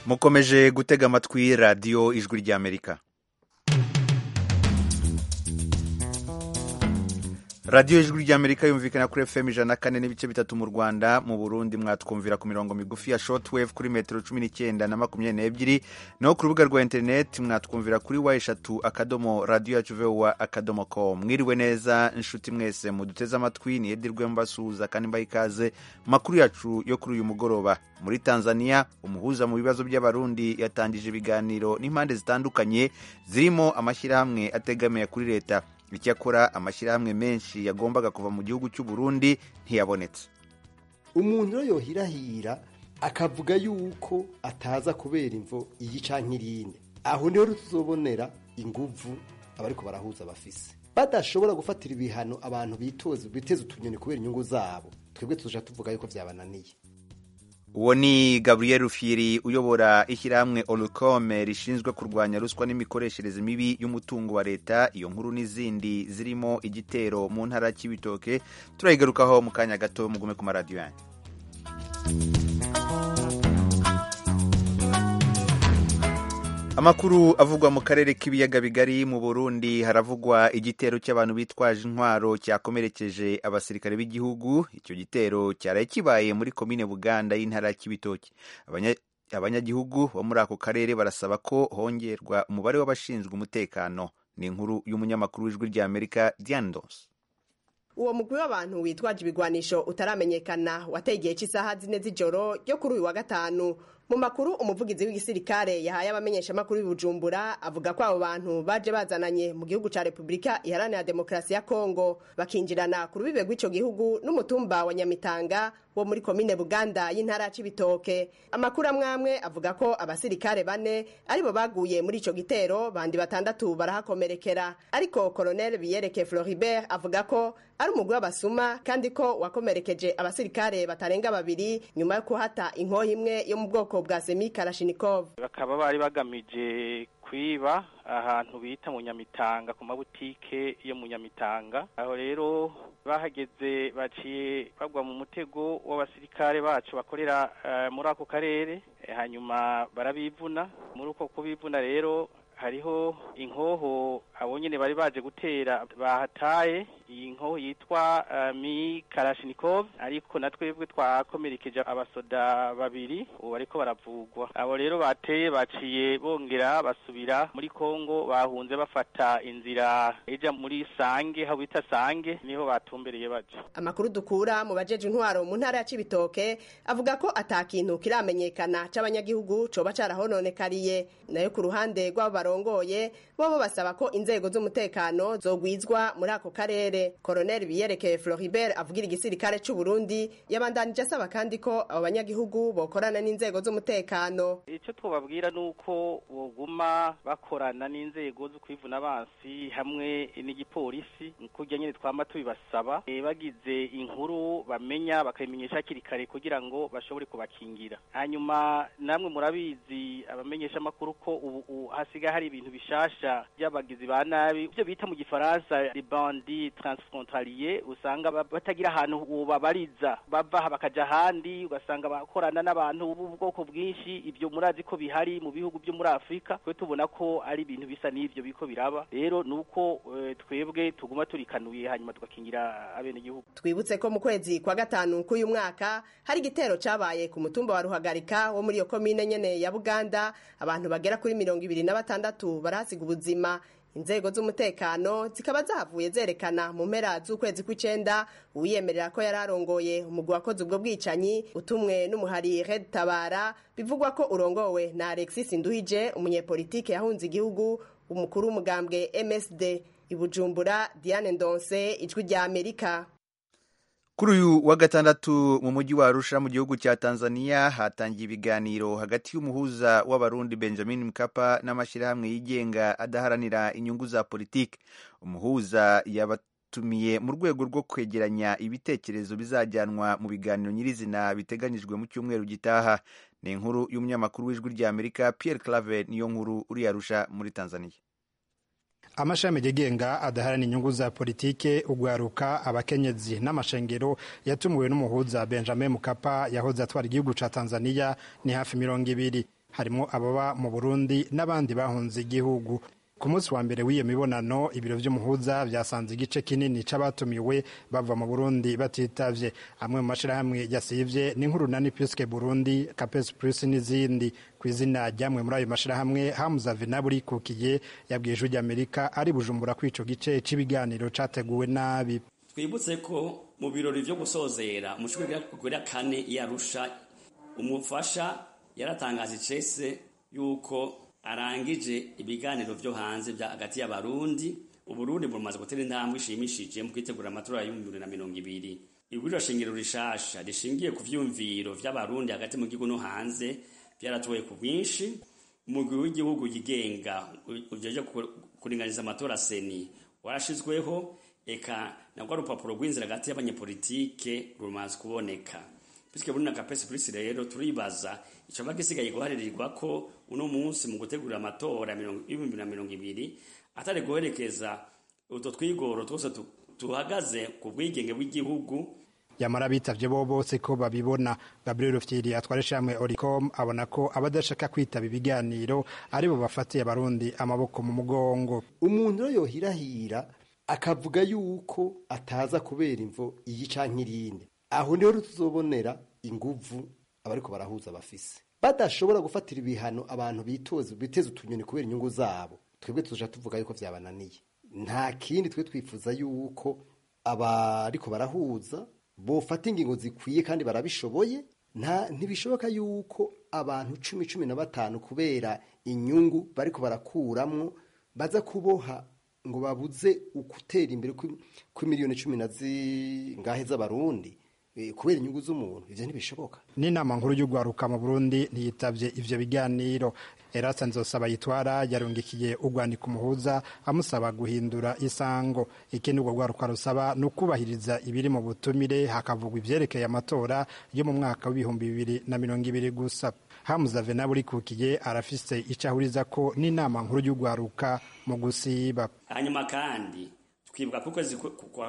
mukomeje gutega amatwi radiyo ijwi ry'amerika radiyo ijwi ry'amerika yumvikana kuri fm ijana na kane n'ibice bitatu mu rwanda mu burundi mwatwumvira ku mirongo migufi ya shortwave kuri metero cumi n'icyenda na makumyabiri n'ebyiri naho ku rubuga rwa interineti mwatwumvira kuri wa eshatu akadomo radiyo yacu vowa akadomo com mwiriwe neza inshuti mwese muduteze amatwi ni edirwe mbasuhuza kandi mbaha ikaze makuru yacu yo kuri uyu mugoroba muri tanzania umuhuza mu bibazo by'abarundi yatangije ibiganiro n'impande zitandukanye zirimo amashyirahamwe ategamiye kuri leta icyakora amashyirahamwe menshi yagombaga kuva mu gihugu cy'u Burundi ntiyabonetse umuntu rero yohirahira akavuga yuko ataza kubera imvo iyi canke irinde aho niho tuzobonera inguvu abariko barahuza bafise badashobora gufatira ibihano abantu bitoze biteze utunyoni kubera inyungu zabo twebwe tuja tuvuga yuko vyabananiye uwo ni gabriel rufyiri uyobora ishyirahamwe olukome rishinzwe kurwanya ruswa n'imikoreshereze mibi y'umutungo wa leta iyo nkuru n'izindi zirimo igitero mu ntara y'ibitoke turayigarukaho mu kanya gato mugume ku maradiyo yanyu amakuru avugwa mu karere k'ibiyaga bigari mu burundi haravugwa igitero cy'abantu bitwaje intwaro cyakomerekeje abasirikare b'igihugu icyo gitero cyaraye kibaye muri komine buganda y'intara ya kibitoki abanyagihugu bo muri ako karere barasaba ko hongerwa umubare w'abashinzwe umutekano ni inkuru y'umunyamakuru w'ijwi ry'amerika diane dos uwo mugwi w'abantu witwaje ibigwanisho utaramenyekana wateye igihe cy'isaha zine z'ijoro ryo kuri uyu wa gatanu mu makuru umuvugizi w'igisirikare yahaye abamenyeshamakuru b'Ibujumbura avuga ko abo bantu baje bazananye mu gihugu ca Repubulika Iharanira Demokarasi ya Kongo bakinjirana ku rubibe rw'ico gihugu n'umutumba wa Nyamitanga wo muri komine Buganda y'intara ya Cibitoke amakuru amwamwe avuga ko abasirikare bane aribo baguye muri ico gitero bandi batandatu barahakomerekera ariko Colonel Biyereke Floribert avuga ko ari umugwi w'abasuma kandi ko wakomerekeje abasirikare batarenga babiri nyuma yo kuhata inkoho imwe yo mu bwoko bwa semi Kalashnikov bakaba bari bagamije kwiba ahantu bita mu Nyamitanga ku mabutike yo mu Nyamitanga aho rero bahageze baciye bagwa mu mutego w'abasirikare bacu bakorera uh, muri ako karere e, hanyuma barabivuna muri uko kubivuna rero hariho inkoho abo nyene bari baje gutera bahataye iyi nkoho yitwa uh, mi Kalashnikov ariko natwebwe twakomerekeje abasoda babiri ubu bariko baravugwa abo rero bateye baciye bongera basubira muri Kongo bahunze bafata inzira ija muri Sange aho bita Sange niho batumbereye baje amakuru dukura mu bajeje intwaro mu ntara ya Cibitoke avuga ko atakintu kiramenyekana c'abanyagihugu coba carahononekariye nayo ku ruhande rw'abo barongoye bobo basaba ko inzego z'umutekano zogwizwa muri ako karere Colonel Biyereke Floribert avugira igisirikare c'u Burundi yabandanije asaba kandi ko abo banyagihugu bokorana n'inzego z'umutekano ico twobabwira nuko boguma bakorana n'inzego zo kwivuna abansi hamwe n'igipolisi kurya nyene twama tubibasaba e, bagize inkuru bamenya bakayimenyesha hakiri kare kugira ngo bashobore kubakingira hanyuma namwe murabizi abamenyesha amakuru ko ubu hasigaye hari ibintu bishasha by'abagizi ba nabi ibyo bita mu gifaransa les bandits transfrontalier usanga batagira ahantu babariza bava bakaja ahandi ugasanga bakorana n'abantu b'ubwoko bwinshi ibyo murazi ko bihari mu bihugu byo muri Afrika twe tubona ko ari ibintu bisa n'ivyo biko biraba rero nuko e, twebwe tuguma turikanuye hanyuma tugakingira abene igihugu twibutse ko mu kwezi kwa gatanu k'uyu mwaka hari igitero cabaye ku mutumba wa Ruhagarika wo muri iyo komine nyene ya Buganda abantu bagera kuri mirongo ibiri na batandatu barahasiga ubuzima inzego z'umutekano zikaba zahavuye zerekana mu mpera z'ukwezi kw'icenda uwiyemerera ko yari arongoye umugwi wakoze ubwo bwicanyi utumwe n'umuhari Red Tabara bivugwa ko urongowe na Alexis Nduhije umunyepolitike yahunze igihugu umukuru w'umugambwe MSD ibujumbura Diane Ndonse ijwi rya Amerika kuri uyu wa gatandatu mu mujyi wa Arusha mu gihugu cya Tanzania hatangiye ibiganiro hagati y'umuhuza w'abarundi Benjamin Mkapa n'amashyirahamwe yigenga adaharanira inyungu za politiki umuhuza yabatumiye mu rwego rwo kwegeranya ibitekerezo bizajyanwa mu biganiro nyirizina biteganyijwe mu cyumweru gitaha ni inkuru y'umunyamakuru w'ijwi rya Amerika Pierre Claver niyo nkuru uri Arusha muri Tanzania amashami yigenga adaharana inyungu za politike ugwaruka abakenyezi n'amashengero yatumiwe n'umuhuza benjamin mukapa yahoze atwara igihugu ca tanzania ni hafi mirongo ibiri harimo ababa mu burundi n'abandi bahunze igihugu ku munsi wa mbere w'iyo mibonano ibiro vy'umuhuza vyasanze igice kinini c'abatumiwe bava mu burundi batitavye amwe mu mashirahamwe yasivye n'inkurunani piske burundi capes plus n'izindi ku izina ryamwe muri ayo mashirahamwe hamuza venaburi kukiye yabwiye ijwi ry'amerika ari bujumbura ko ico gice c'ibiganiro categuwe nabi twibutse ko mu birori vyo gusozera umushuri kugura kane yarusha umufasha yaratangaje icese yuko arangije ibiganiro vyo hanze vya hagati y'abarundi uburundi bumaze gutera intambwe ishimishije mu kwitegura amatora y'ibihumbi bibiri na mirongo ibiri ibwiriro shingiro rishasha rishingiye ku vyumviro vy'abarundi hagati mu gihugu no hanze vyaratowe ku bwinshi umugwi w'igihugu yigenga ujeje kuringaniza amatora seni warashizweho eka nabwo urupapuro rw'inzira hagati y'abanyepolitike rumaze kuboneka bityo buri na kapesi polisi rero turibaza icyoba gisigaye guharirirwa ko uno munsi mu gutegura amatora y'ibihumbi na mirongo ibiri atari guherekeza utwo twigoro twose tuhagaze ku bwigenge bw'igihugu yamara bitavye bo bose ko babibona gabriel rufyiri atwara ishamwe oricom abona ko abadashaka kwitaba ibiganiro ari bo bafatiye abarundi amaboko mu mugongo umuntu rero yohirahira akavuga yuko ataza kubera imvo iyi canke irinde aho niho tuzobonera inguvu abariko barahuza bafise badashobora gufatira ibihano abantu bitoze biteze utunyoni kubera inyungu zabo twebwe tuja tuvuga yuko vyabananiye nta kindi twe twifuza yuko abariko barahuza bofata ingingo zikwiye kandi barabishoboye nta ntibishoboka yuko abantu cumi cumi na batanu kubera inyungu bariko barakuramwo baza kuboha ngo babuze ukutera imbere kw'imiliyoni cumi na zingahe z'abarundi kubera inyungu z'umuntu ivyo ntibishoboka n'inama nkuru y'urwaruka mu burundi ntiyitavye ivyo biganiro erasa nzosaba yitwara yarungikiye urwandiko umuhuza amusaba guhindura isango ikindi urwo rwaruka rusaba ni ukubahiriza ibiri mu butumire hakavugwa ivyerekeye amatora yo mu mwaka w'ibihumbi bibiri na mirongo ibiri gusa hamuza venaburi kukiye arafise ico ahuriza ko n'inama nkuru y'urwaruka mu gusiba hanyuma kandi twibuka ko ukwezi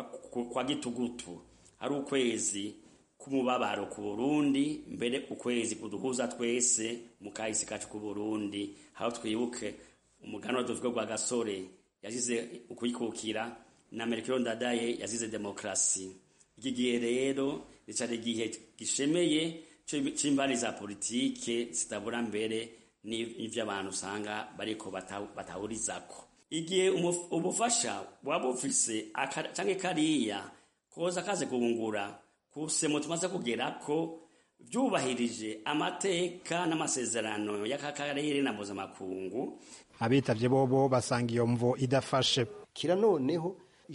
kwa gitugutu ari ukwezi k'umubabaro ku Burundi mbere ukwezi kuduhuza twese mu kahise kacu ku Burundi aho twibuke umuganwa tuvuga gwa gasore yazize ukwikukira na Melchior Ndadaye yazize demokrasi iki gihe rero nicari igihe gishemeye c'imbari za politike zitabura mbere n'ivyo abantu usanga bariko batahurizako igihe ubufasha waba ufise canke kariya koza kaze kubungura kusemo tumaze kugera ko vyubahirije amateka n'amasezerano y'akakarere na mpuzamakungu abitavye bobo basanga iyo mvo idafashe kira noneho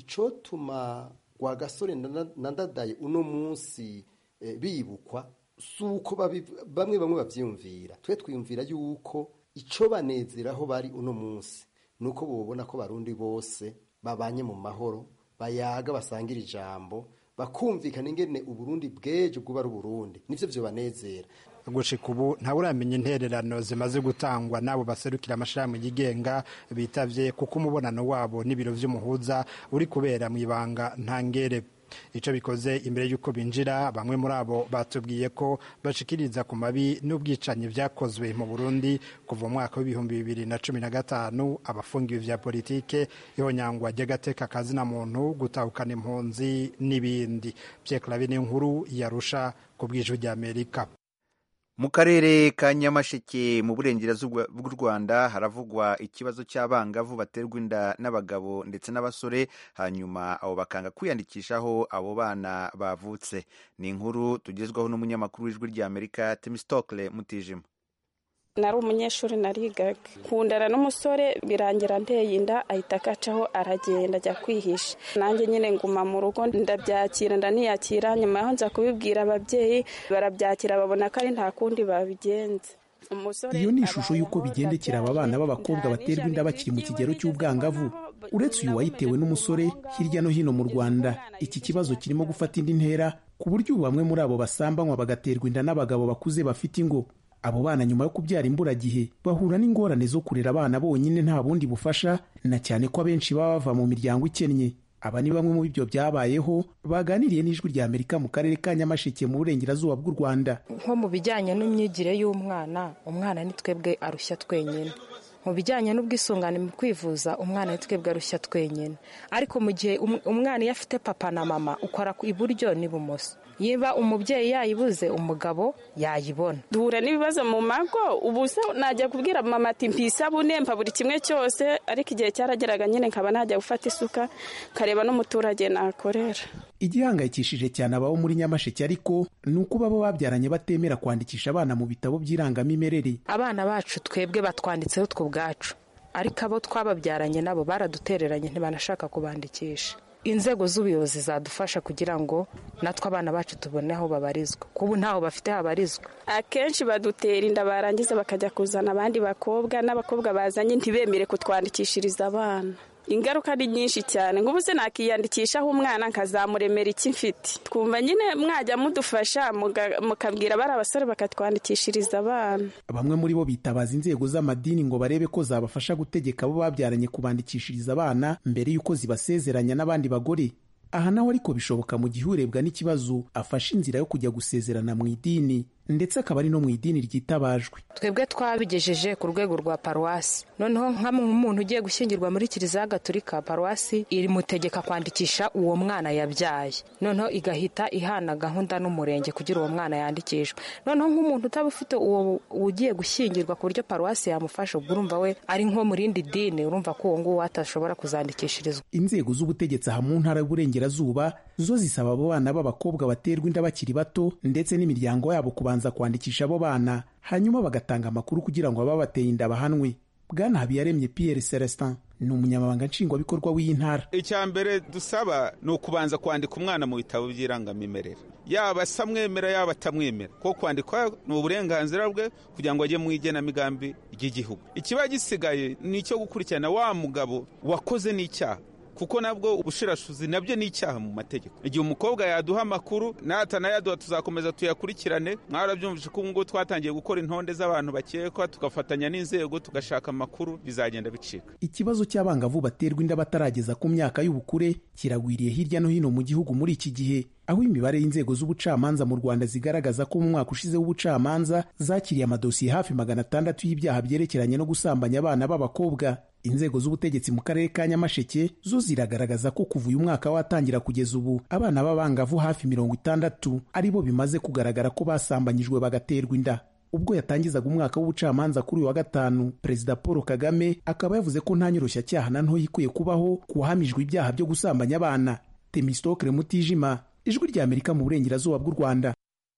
icotuma gwa gasore na ndadaye uno munsi e, bibukwa suko bamwe bamwe bavyiyumvira twe twiyumvira yuko ico banezeraho bari uno munsi nuko bobona ko barundi bose babanye mu mahoro bayaga basangira ijambo bakumvikana ingene uburundi bwejo bwuba ari uburundi nivyo vyo banezera gushika ubu ntawuramenya intererano zimaze gutangwa n'abo baserukira amashirahamwe yigenga bitavye kuko umubonano wabo n'ibiro vy'umuhuza uri kubera mw'ibanga ntangere ico bikoze imbere y'uko binjira bamwe muri abo batubwiye ko bashikiriza ku mabi n'ubwicanyi vyakozwe mu Burundi kuva mu mwaka w'ibihumbi bibiri na cumi na gatanu abafungiwe vya politike ihonyangwa ry'agateka kazina muntu gutahukana impunzi n'ibindi Pierre Claver nkuru yarusha ku bw'ijwi ry'Amerika mu karere ka nyamasheke mu burengerazuba bw'u rwanda haravugwa ikibazo cy'abangavu baterwa inda n'abagabo ndetse n'abasore hanyuma abo bakanga kwiyandikishaho abo bana bavutse ni inkuru tugezwaho n'umunyamakuru w'ijwi ry'amerika temistokle mutijima nari umunyeshuri narigaga kundana n'umusore birangira nteye inda ahita akacaho aragenda ajya kwihisha nanjye nyine nguma mu rugo ndabyakira ndaniyakira nyuma yaho nza kubibwira ababyeyi barabyakira babona ko ari nta kundi babigenza iyo ni ishusho y'uko bigendekera aba bana b'abakobwa baterwa inda bakiri mu kigero cy'ubwangavu uretse uyu wayitewe n'umusore hirya no hino mu rwanda iki kibazo kirimo gufata indi ntera ku buryo ubu bamwe muri abo basambanywa bagaterwa inda n'abagabo bakuze bafite ingo abo bana nyuma yo kubyara imburagihe bahura n'ingorane zo kurera abana bonyine nta bundi bufasha na cyane ko abenshi baba bava mu miryango ikennye aba ni bamwe mu b'ibyo byabayeho baganiriye n'ijwi rya amerika mu karere ka nyamasheke mu burengerazuba bw'u rwanda nko mu bijyanye n'imyigire y'umwana umwana ni twebwe arushya twenyine mu bijyanye n'ubwisungane mu kwivuza umwana ni twebwe arushya twenyine ariko mu gihe umwana iyo afite papa na mama ukora iburyo n'ibumoso niba umubyeyi yayibuze umugabo yayibona duhura n'ibibazo mu mago ubu se najya kubwira mama ati mpisabune mpa buri kimwe cyose ariko igihe cyarageraga nyine nkaba najya gufata isuka kareba n'umuturage nakorera igihangayikishije cyane ababo muri nyamasheke ariko ni uko baba babyaranye batemera kwandikisha abana mu bitabo by'irangamimerere abana bacu twebwe batwanditseho twe ubwacu ariko abo twababyaranye nabo baradutereranye ntibanashaka kubandikisha inzego z'ubuyobozi zadufasha kugira ngo natwe abana bacu tubone aho babarizwa kubu ntaho bafite habarizwa akenshi badutera inda barangiza bakajya kuzana abandi bakobwa n'abakobwa bazanye ntibemere kutwandikishiriza abana ingaruka ni nyinshi cyane nk'ubu se nakiyandikishaho umwana nkazamuremera iki mfite twumva nyine mwajya mudufasha mukabwira bari abasore bakatwandikishiriza abana bamwe muri bo bitabaza inzego z'amadini ngo barebe ko zabafasha gutegeka abo babyaranye kubandikishiriza abana mbere y'uko zibasezeranya n'abandi bagore aha naho ariko bishoboka mu gihe urebwa n'ikibazo afashe inzira yo kujya gusezerana mu idini ndetse akaba ari no mu idini ryitabajwe twebwe twabigejeje ku rwego rwa paruwasi noneho nk'umuntu ugiye gushyingirwa muri kiliziya gatolika paruwasi irimutegeka kwandikisha uwo mwana yabyaye noneho igahita ihana gahunda n'umurenge kugira uwo mwana yandikishwe noneho nk'umuntu utaba ufite uwo ugiye gushyingirwa ku buryo paruwasi yamufasha ubwo urumva we ari nko mu rindi dini urumva ko uwo nguwo atashobora kuzandikishirizwa inzego z'ubutegetsi aha mu ntara y'uburengerazuba zo zisaba abo bana b'abakobwa baterwa inda bakiri bato ndetse n'imiryango yabo kubanza kwandikisha abo bana hanyuma bagatanga amakuru kugira ngo ababateye inda bahanwe bwana habiyaremye pierre celestin ni umunyamabanga nshingwabikorwa w'iyi ntara icya mbere dusaba ni ukubanza kwandika umwana mu bitabo by'irangamimerere yaba asamwemera yaba atamwemera kuko kwandikwa ni uburenganzira bwe kugira ngo ajye mu igenamigambi ry'igihugu ikiba gisigaye ni icyo gukurikirana wa mugabo wakoze n'icyaha kuko nabwo ubushirashuzi nabyo ni icyaha mu mategeko igihe umukobwa yaduha amakuru natanayaduha tuzakomeza tuyakurikirane mwarabyumvise ko ubungubu twatangiye gukora intonde z'abantu bakekwa tugafatanya n'inzego tugashaka amakuru bizagenda bicika ikibazo cy'abangavu baterwa inda batarageza ku myaka y'ubukure kiragwiriye hirya no hino mu gihugu muri iki gihe aho imibare y'inzego z'ubucamanza mu rwanda zigaragaza ko mu mwaka ushize w'ubucamanza zakiriye amadosiye hafi magana atandatu y'ibyaha byerekeranye no gusambanya abana b'abakobwa inzego z'ubutegetsi mu karere ka nyamasheke zo ziragaragaza ko kuva uyu mwaka watangira kugeza ubu abana b'abangavu hafi mirongo itandatu ari bo bimaze kugaragara ko basambanyijwe bagaterwa inda ubwo yatangizaga umwaka w'ubucamanza kuri uyu wa gatanu perezida paul kagame akaba yavuze ko nta nyoroshya na ntoya ikwiye kubaho ku wahamijwe ibyaha byo gusambanya abana temistokere mutijima ijwi rya amerika mu burengerazuba bw'u rwanda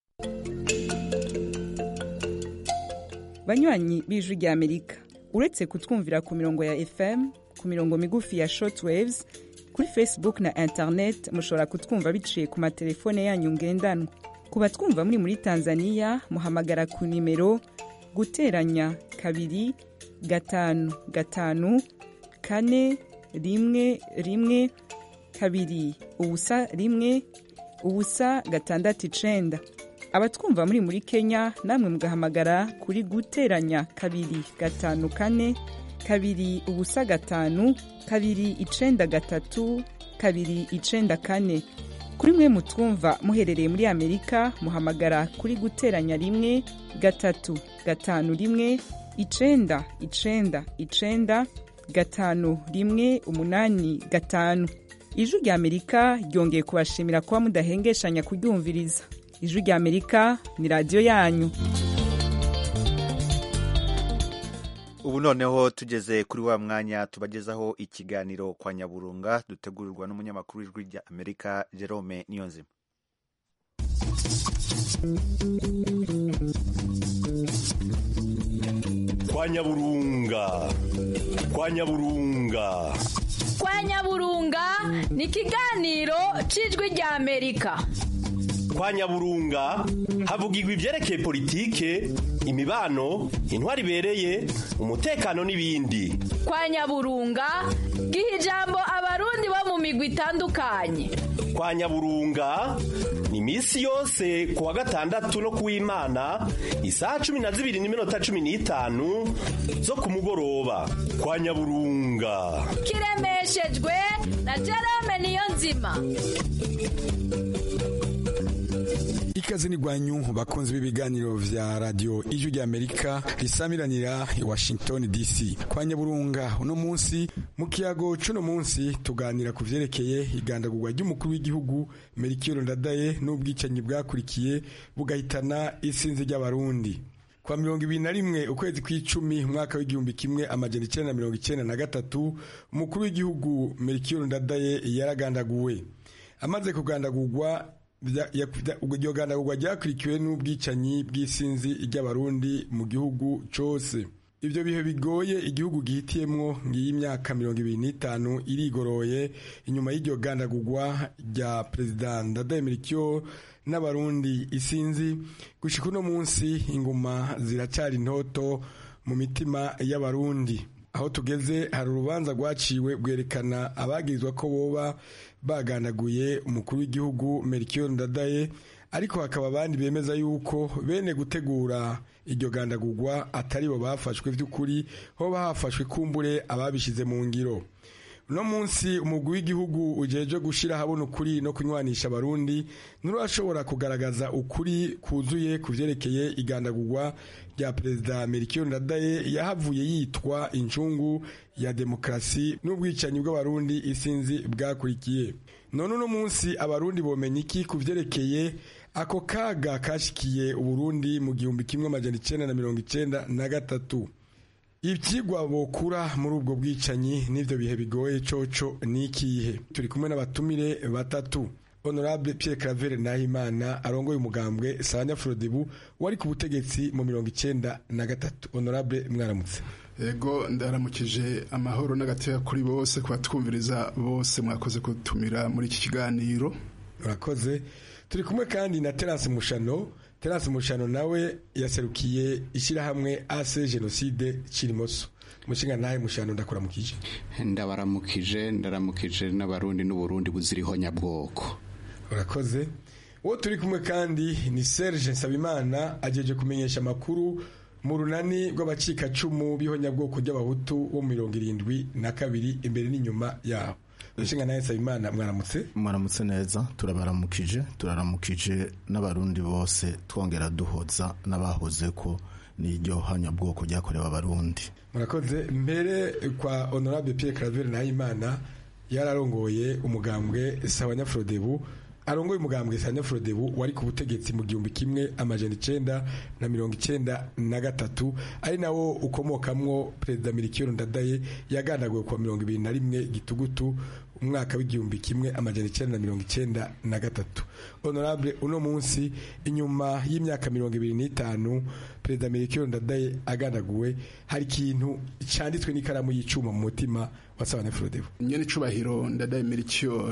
banywanyi b'ijwi rya amerika uretse kutwumvira ku mirongo ya fm ku mirongo migufi ya shortwaves kuri facebook na internet mushobora kutwumva biciye ku matelefone yanyu ngendanwa ku batwumva muri muri tanzania muhamagara ku nimero guteranya kabiri gatanu gatanu kane rimwe rimwe kabiri ubusa rimwe ubusa gatandatu icenda abatwumva muri muri kenya namwe mugahamagara kuri guteranya kabiri gatanu kane kabiri ubusa gatanu kabiri icenda gatatu kabiri icenda kane kuri mwe mutwumva muherereye muri amerika muhamagara kuri guteranya rimwe gatatu gatanu rimwe icenda icenda icenda gatanu rimwe umunani gatanu ijwi rya amerika ryongeye kubashimira kuba mudahengeshanya kuryumviriza ijwi rya amerika ni radiyo yanyu ubu noneho tugeze kuri wa mwanya tubagezaho ikiganiro kwa nyaburunga dutegurirwa n'umunyamakuru w'ijwi rya amerika jerome niyonzima kwa nyaburunga kwa nyaburunga kwa nyaburunga ni ikiganiro cy'ijwi rya amerika kwa nyaburunga havugirwa ibyerekeye politike imibano intwari ibereye umutekano n'ibindi kwa nyaburunga giha ijambo abarundi bo mu migwi itandukanye kwa nyaburunga ni misi yose ku wa gatandatu no kuw'imana isaha cumi na zibiri n'iminota cumi n'itanu zo ku mugoroba kwa nyaburunga kiremeshejwe na jerome niyo nzima ikaze ni gwanyu bakunzi b'ibiganiro vya radio ijwi rya amerika risamiranira i washington dc kwa nyaburunga uno munsi mu kiyago c'uno munsi tuganira ku vyerekeye igandagurwa ry'umukuru w'igihugu merikiro ndadaye n'ubwicanyi bwakurikiye bugahitana isinzi ry'abarundi kwa mirongo ibiri na rimwe ukwezi kw'icumi umwaka w'igihumbi kimwe amajana icenda na mirongo icenda na gatatu umukuru w'igihugu merikiro ndadaye yaragandaguwe amaze kugandagurwa iryo gandagurwa ryakurikiwe n'ubwicanyi bw'isinzi ry'abarundi mu gihugu cyose ibyo bihe bigoye igihugu gihitiyemwo ngiyi imyaka mirongo ibiri n'itanu irigoroye inyuma y'iryo gandagurwa rya perezida ndadaye merikyo n'abarundi isinzi gushika uno munsi inguma ziracyari intoto mu mitima y'abarundi aho tugeze hari urubanza rwaciwe rwerekana abagirizwa ko boba baganaguye umukuru w'igihugu Melchior Ndadaye ariko hakaba abandi bemeza yuko bene gutegura iryo gandagurwa atari bo bafashwe by'ukuri hoba hafashwe kumbure ababishize mu ngiro uno munsi umugwi w'igihugu ujeje gushira habona ukuri no kunywanisha abarundi nturashobora kugaragaza ukuri kuzuye ku vyerekeye igandagurwa rya perezida Melchior Ndadaye yahavuye yitwa incungu ya demokrasi n'ubwicanyi bw'abarundi isinzi bwakurikiye none uno munsi abarundi bomenya iki ku vyerekeye ako kaga kashikiye uburundi mu gihumbi kimwe amajana icenda na mirongo icenda na gatatu ibyigwa bokura muri ubwo bwicanyi n'ibyo bihe bigoye coco ni ikihe turi kumwe n'abatumire batatu honorable Pierre Claver Nahimana arongoye umugambwe Sanya Frodebu wari ku butegetsi mu mirongo icenda na gatatu honorable mwaramutse Ego ndaramukije amahoro n'agateka kuri bose kubatwumviriza bose mwakoze kutumira muri iki kiganiro murakoze turi kumwe kandi na Terence Mushano Terence Mushano nawe yaserukiye ishyirahamwe AC Genocide Kirimoso mushinga nawe Mushano ndakuramukije ndabaramukije ndaramukije n'abarundi n'uburundi buziriho nyabwoko urakoze uwo turi kumwe kandi ni Serge Nsabimana ajeje kumenyesha amakuru mu runani rw'abacikacumu b'ihonyabwoko ry'abahutu bo mu mirongo irindwi na kabiri imbere n'inyuma yabo ushinga nawe Nsabimana mwaramutse mwaramutse neza turabaramukije turaramukije n'abarundi bose twongera duhoza n'abahoze ko n'iryo hanyabwoko ryakorewe abarundi murakoze mbere kwa honorable Pierre Claver Nahimana yararongoye umugambwe Sawanyafrodebu arongoye umugambwe Sanyafrodebu wari ku butegetsi mu gihumbi kimwe amajana icenda na mirongo icenda na gatatu ari nawo ukomokamwo perezida Melchior Ndadaye yagandaguwe kwa mirongo ibiri na rimwe gitugutu umwaka w'igihumbi kimwe amajana icenda na mirongo icenda na gatatu honorable uno munsi inyuma y'imyaka mirongo ibiri n'itanu perezida Melchior Ndadaye agandaguwe hari ikintu canditswe n'ikaramu y'icuma mu mutima wa Sanyafrodebu nyene icubahiro Ndadaye Melchior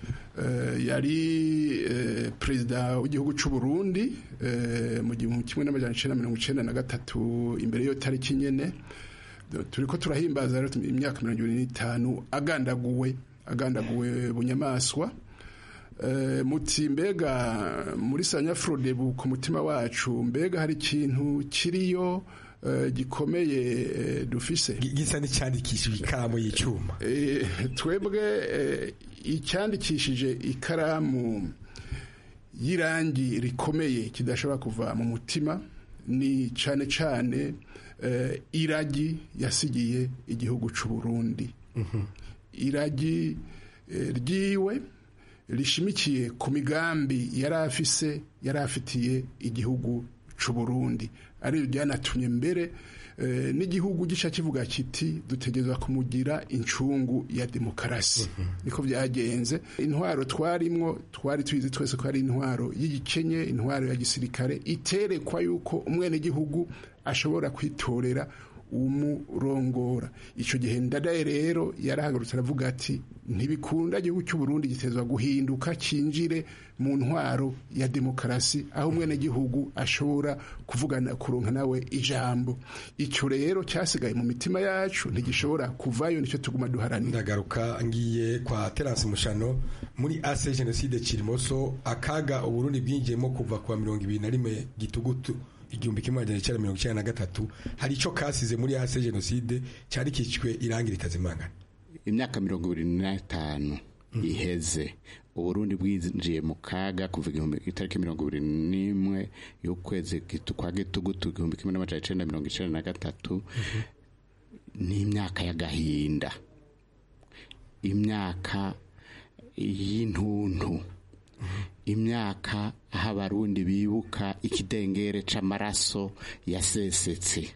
yari perezida w'igihugu cy'u Burundi mu gihumbi kimwe n'amajana icenda na mirongo icenda na gatatu imbere y'iyo tariki nyene turi ko turahimbaza imyaka mirongo ibiri n'itanu agandaguwe agandaguwe bunyamaswa muti mbega muri sanyafrodebu ku mutima wacu mbega hari ikintu kiriyo gikomeye dufise gisa n'icyandikishije ikaramu y'icuma twebwe icyandikishije ikaramu y'irangi rikomeye kidashobora kuva mu mutima ni cyane cyane iragi yasigiye igihugu cy'u Burundi iragi ryiwe rishimikiye ku migambi yari afise yari afitiye igihugu cy'u Burundi ari byanatumye mbere n'igihugu gica kivuga kiti dutegereza kumugira incungu ya demokarasi niko byagenze intwaro twarimwo twari tuzi twese ko ari intwaro y'igikenye intwaro ya gisirikare iterekwa yuko umwenegihugu ashobora kwitorera umurongora icyo gihe ndadaye rero yarahagurutse aravuga ati ntibikunda igihugu cy'u Burundi gitezwa guhinduka cyinjire mu ntwaro ya demokarasi aho umwenegihugu ashobora kuvugana kuronka nawe ijambo icyo rero cyasigaye mu mitima yacu ntigishobora kuvayo nicyo tuguma duharanira ndagaruka ngiye kwa terasi mushano muri ase jenoside kirimoso akaga uburundi bwinjiyemo kuva kuwa mirongo ibiri na rimwe gitugutu igihumbi kimwe magana cyenda mirongo icyenda na gatatu hari icyo kasize muri ase jenoside cyari kicwe irangi ritazimangana imyaka mirongo ibiri n'itanu iheze uburundi bwinjiye mu kaga kuva igihumbi itariki mirongo ibiri n'imwe y'ukwezi kwa gitugutu igihumbi kimwe n'amajana icyenda mirongo icyenda na gatatu ni imyaka y'agahinda imyaka y'intuntu imyaka aho abarundi bibuka ikidengere c'amaraso yasesetse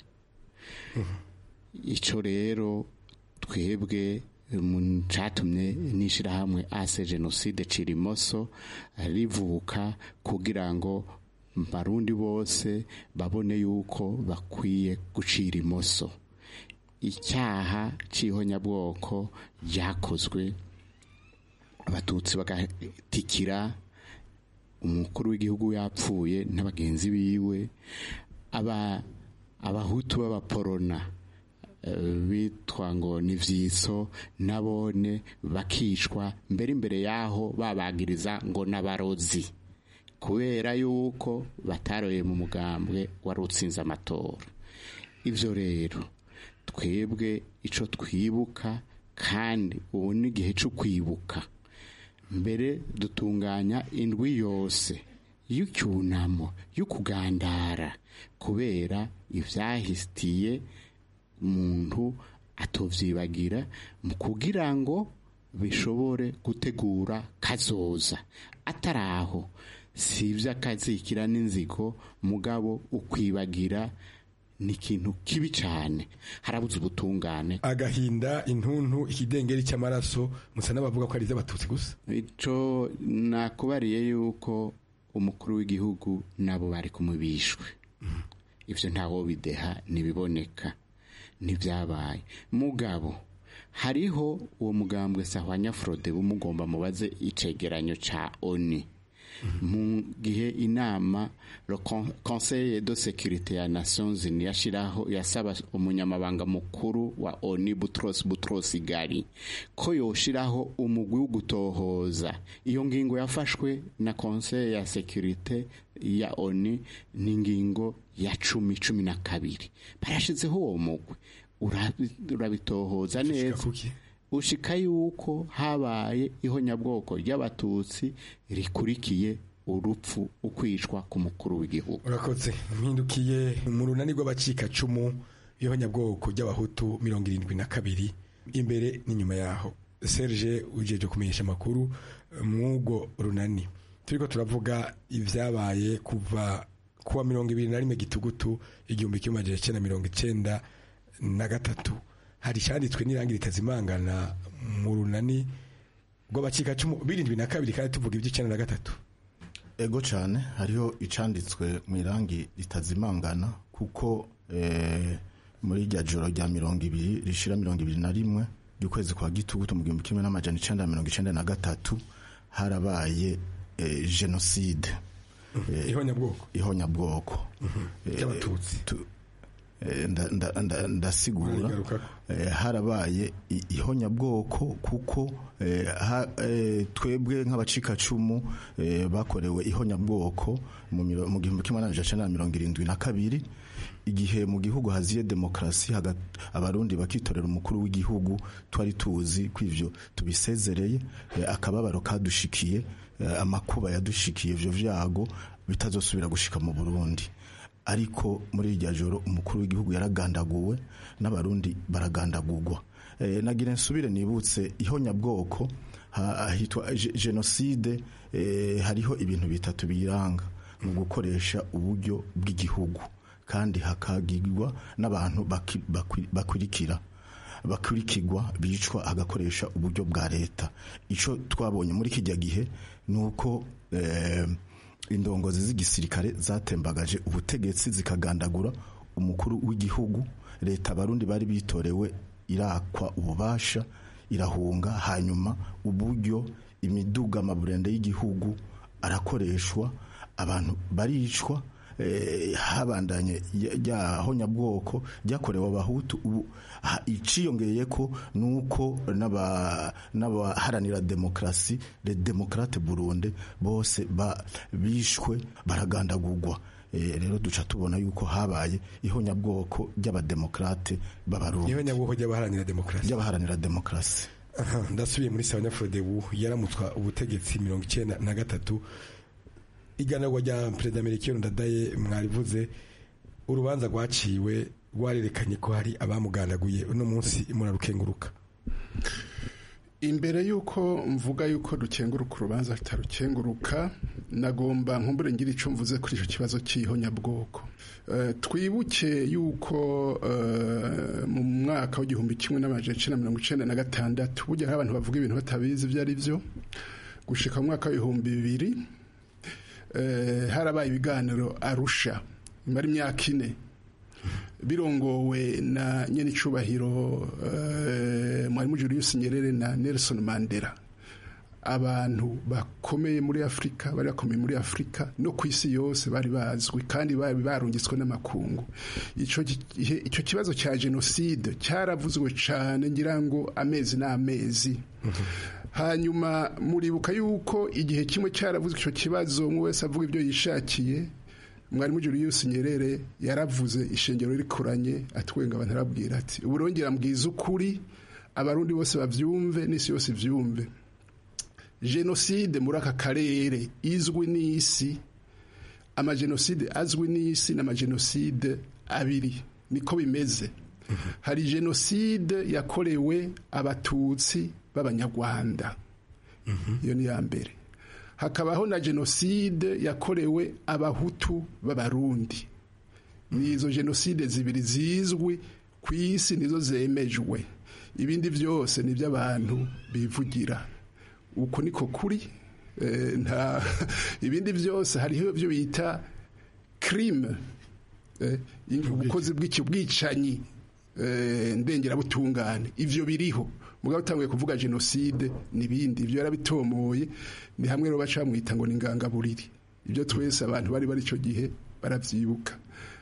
icyo rero twebwe cyatumye n'ishyirahamwe ase jenoside cirimoso rivuka kugira ngo barundi bose babone yuko bakwiye gucira imoso icyaha cy'ihonyabwoko ryakozwe abatutsi bagatikira umukuru w'igihugu yapfuye n'abagenzi biwe abahutu b'abaporona bitwa ngo ni vyiso nabone bakicwa mbere imbere yaho babagiriza ngo n'abarozi kubera yuko bataroye mu mugambwe wari utsinze amatora ivyo rero twebwe ico twibuka kandi ubu ni igihe cyo kwibuka mbere dutunganya indwi yose y'icyunamo y'ukugandara kubera ivyahitiye umuntu atovyibagira mu kugira ngo bishobore gutegura kazoza ataraho si ivy'akazikira n'inzigo mugabo ukwibagira ni ikintu kibi cyane harabuze ubutungane agahinda intuntu ikidengeri cy'amaraso musa n'abavuga ko ari iby'abatutsi gusa ico nakubariye yuko umukuru w'igihugu nabo bari kumubishwe ivyo ntawo bideha ntibiboneka ntibyabaye mugabo hariho uwo mugambwe sahwanya frode bumugomba mubaze icegeranyo ca oni mu gihe inama le conseil de sécurité ya nations unies yashiraho yasaba umunyamabanga mukuru wa oni butros butros gari ko yoshiraho umugwi wo gutohoza iyo ngingo yafashwe na conseil ya sécurité ya oni ni ingingo ya cumi cumi na kabiri barashizeho uwo mugwi urabitohoza neza ushika yuko habaye ihonyabwoko ry'abatutsi rikurikiye urupfu ukwicwa ku mukuru w'igihugu urakoze mpindukiye mu runani rw'abacikacumu y'abanyabwoko ry'abahutu mirongo irindwi na kabiri imbere n'inyuma yaho serge ujeje kumenyesha amakuru mw'ubwo runani turiko turavuga ibyabaye kuva kuwa mirongo ibiri na rimwe gitugutu igihumbi kimwe magana cyenda mirongo icyenda na gatatu hari icyanditswe n'irangi ritazimangana mu runani rw'abacikacumu birindwi na kabiri kandi tuvuga iby'icyenda na gatatu ego cyane hariho icanditswe mu irangi ritazimangana kuko muri rya joro rya mirongo ibiri rishira mirongo ibiri na rimwe ry'ukwezi kwa gitugutu mu gihumbi kimwe n'amajana icenda mirongo icenda na gatatu harabaye jenoside ihonyabwoko ihonyabwoko ry'abatutsi ndasigura harabaye ihonyabwoko kuko twebwe nk'abacikacumu bakorewe ihonyabwoko mu gihumbi kimwe n'amajana mirongo irindwi na kabiri igihe mu gihugu haziye demokarasi abarundi bakitorera umukuru w'igihugu twari tuzi ko ivyo tubisezereye akababaro kadushikiye amakuba yadushikiye ivyo vyago bitazosubira gushika mu burundi ariko muri irya joro umukuru w'igihugu yaragandaguwe n'abarundi baragandagurwa nagira nsubire nibutse ihonyabwoko hitwa jenoside hariho ibintu bitatu biyiranga mu gukoresha uburyo bw'igihugu kandi hakagirwa n'abantu bakurikira bakurikirwa bicwa agakoresha uburyo bwa leta icyo twabonye muri kijya gihe ni uko indongozi z'igisirikare zatembagaje ubutegetsi zikagandagura umukuru w'igihugu leta abarundi bari bitorewe irakwa ububasha irahunga hanyuma uburyo imiduga amaburende y'igihugu arakoreshwa abantu baricwa eh, habandanye ryaho nyabwoko ryakorewe abahutu ubu ha- iciyongeye ko nuko n'aba- n'abaharanira demokrasi le demokrate burundi bose ba- bishwe baragandagurwa Eh, rero duca tubona yuko habaye ihonyabwoko ry'abademokrate b'abarundi ihonyabwoko ry'abaharanira demokarasi ry'abaharanira demokarasi Aha, ndasubiye muri sabanyafurodebu yaramutswa ubutegetsi mirongo icyenda na gatatu iganagwa rya perezida melchior ndadaye mwarivuze urubanza rwaciwe rwarerekanye ko hari abamugandaguye uno munsi murarukenguruka imbere y'uko mvuga y'uko dukenguruka urubanza rutarukenguruka nagomba nkumbure ngira icyo mvuze kuri icyo kibazo cy'ihonyabwoko Eh, twibuke y'uko eh, mu mwaka w'igihumbi kimwe n'amajana icenda na mirongo icenda na gatandatu burya hari abantu bavuga ibintu batabizi ibyo ari byo gushika mu mwaka w'ibihumbi bibiri eh, harabaye ibiganiro arusha imara imyaka ine birongowe na nyenicubahiro uh, mwarimu Julius Nyerere na Nelson Mandela abantu bakomeye muri Afrika bari bakomeye muri Afrika no ku isi yose bari bazwi kandi bari barungitswe n'amakungu ico gihe- ico kibazo cya genocide cyaravuzwe cyane ngira ngo amezi n'amezi hanyuma muribuka yuko igihe kimwe cyaravuzwe icyo kibazo umwe wese avuga ibyo yishakiye mwarimu Julius Nyerere yaravuze ishengero rikuranye atwenga abantu arabwira ati uburongera mbwiza ukuri abarundi bose bavyumve n'isi yose ivyumve jenoside muri aka karere izwi n'isi amajenoside azwi n'isi n'amajenoside abiri niko bimeze hari jenoside yakorewe abatutsi b'abanyarwanda iyo ni iya mbere hakabaho na jenoside yakorewe abahutu b'abarundi ni izo jenoside zibiri zizwi ku isi nizo zemejwe ibindi byose ni iby'abantu bivugira uko niko kuri Eh, nta ibindi byose hariho ibyo bita crime eh, ubukozi bw'ikibwicanyi eh, ndengerabutungane ivyo biriho mugabo utanguye kuvuga jenoside n'ibindi ivyo yarabitomoye ni hamwe rero baca bamwita ngo ni ingangaburiri ibyo twese abantu bari bari ico gihe baravyibuka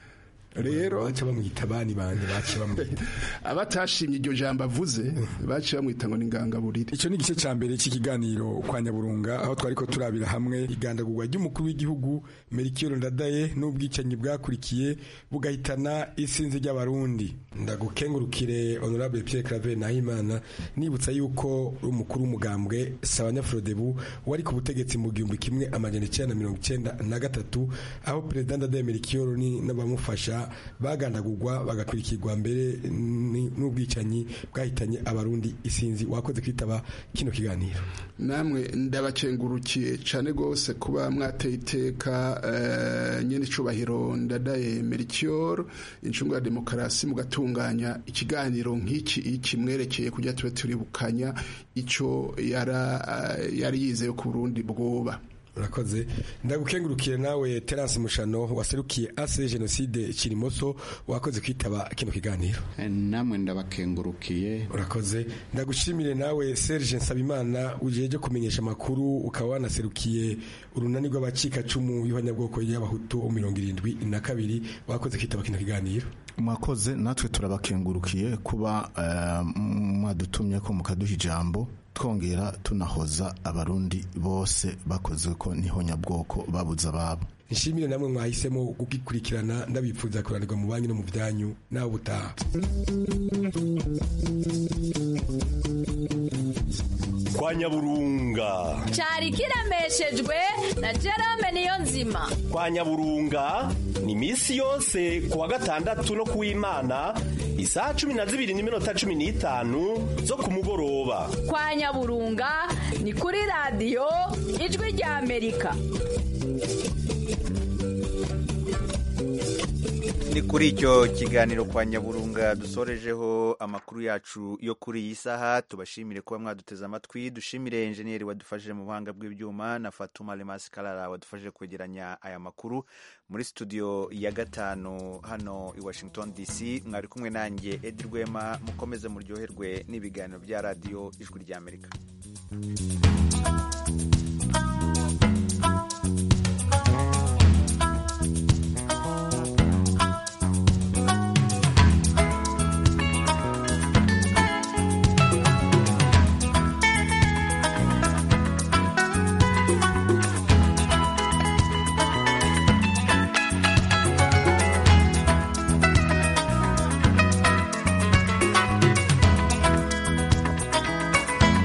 rero baca bamwita bani banje baca bamwita abatashimye iryo jambo avuze baciye bamwita ngo ni ingangaburiri icyo ni igice cya mbere cy'ikiganiro kwa nyaburunga aho twari ko turabira hamwe igandagurwa ry'umukuru w'igihugu Melchior Ndadaye n'ubwicanyi bwakurikiye bugahitana isinzi ry'abarundi ndagukengurukire honorable Pierre Claver Nahimana nibutsa yuko umukuru w'umugambwe Sabanyafrodebu wari ku butegetsi mu gihumbi kimwe amajana icyenda na mirongo icyenda na gatatu aho perezida Ndadaye Melchior ni n'abamufasha bagandagurwa bagakurikirwa mbere ni- n'ubwicanyi bwahitanye abarundi isinzi wakoze kwitaba kino kiganiro namwe ndabakengurukiye cyane rwose kuba mwateye iteka eh, nyene icubahiro ndadaye Melchior incungu ya demokarasi mugatunganya ikiganiro nk'iki iki mwerekeye kujya tube turibukanya ico yara eh, yari yizeye ku Burundi bwoba urakoze ndagukengurukire nawe Terence Mushano waserukiye ase jenoside Kirimoso wakoze kwitaba kino kiganiro namwe ndabakengurukiye urakoze ndagushimire nawe Serge Nsabimana ujeje kumenyesha amakuru ukaba wanaserukiye urunani rw'abacika cumu y'abanyabwoko y'abahutu mirongo irindwi na kabiri wakoze kwitaba kino kiganiro mwakoze natwe turabakengurukiye kuba eh, mwadutumye ko mukaduha ijambo twongera tunahoza abarundi bose bakoze ko n'ihonyabwoko babuze ababo nshimire namwe mwahisemo kugikurikirana ndabipfuza kuranirwa mu banki no mu byanyu nawe ubutaha kwa nyaburunga cyari kiremeshejwe na Jerome niyo nzima kwa nyaburunga ni iminsi yose ku wa gatandatu no ku w'imana isaha cumi na zibiri n'iminota cumi n'itanu zo ku mugoroba kwa nyaburunga ni kuri radiyo ijwi ry'amerika ni kuri icyo kiganiro kwa nyaburunga dusorejeho amakuru yacu yo kuri iyi saha tubashimire kuba mwaduteze amatwi dushimire enjeniyeri wadufashije mu buhanga bw'ibyuma na fatuma remasi karara wadufashije kwegeranya aya makuru muri studio ya gatanu hano i washington dc mwari kumwe nanjye edi rwema mukomeze muryoherwe n'ibiganiro bya radiyo ijwi ry'amerika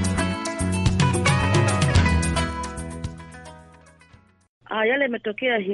Ah, yale yametokea